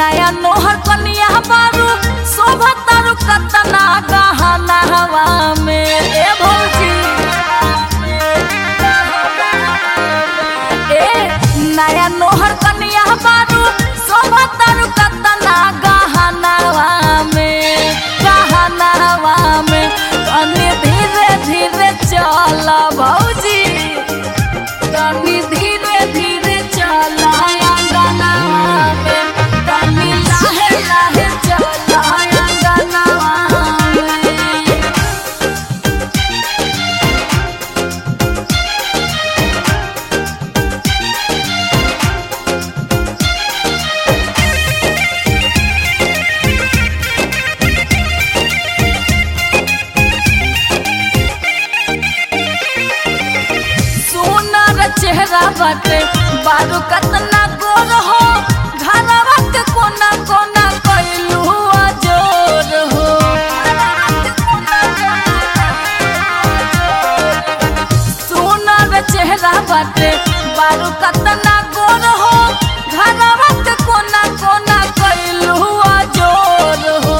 नया नोहर कनिया बारू शोभा तारू कतना गहना हवा में ए भौजी ए नया नोहर कनिया बारू शोभा तारू कतना गहना हवा में गहना हवा में तनी धीरे धीरे चल भौजी तनी धीरे धीरे चल अंगनवा में तनी लाहे लाहे चल अंगनवा में सोनर चेहरा बाटे बारू कतना गोर हो घरवा के कोना कोना कैलू जोर हो सोनर चेहरा बाटे बारू कतना गोर हो घरवा के कोना कोना कैलू जोर हो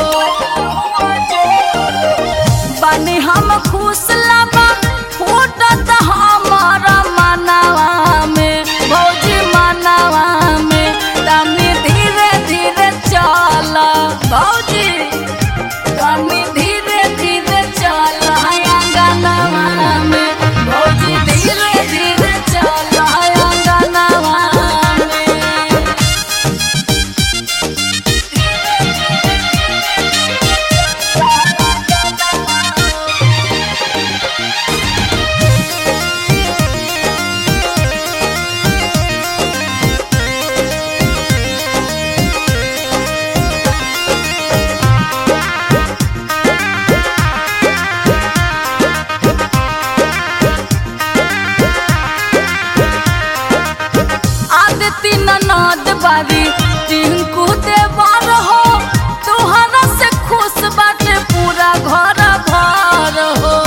बानी हम खुश लाबा फूटत हमर मनवा में भौजी मनवा में तनी धीरे धीरे चल भौजी तनी धीरे धीरे चल अंगनवा में भौजी धीरे धीरे चल अंगनवा में आदती ननद बारी टिंकू देवर हो तोहरा से खुश बाटे पूरा घर भर हो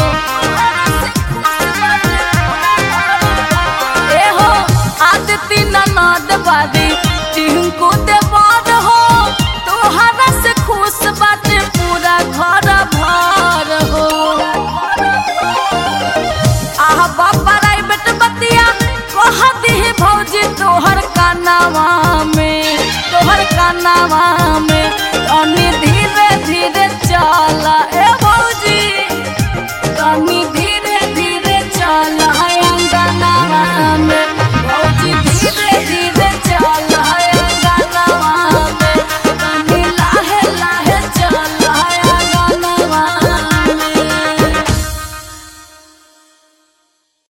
ए हो आदती ननद बारी टिंकू देवर हो तोहरा से खुश बाटे पूरा घर भर हो आह बाबा राइबेट बतिया कह दिही भौजी तोहर कानावा में तोहर कानावा में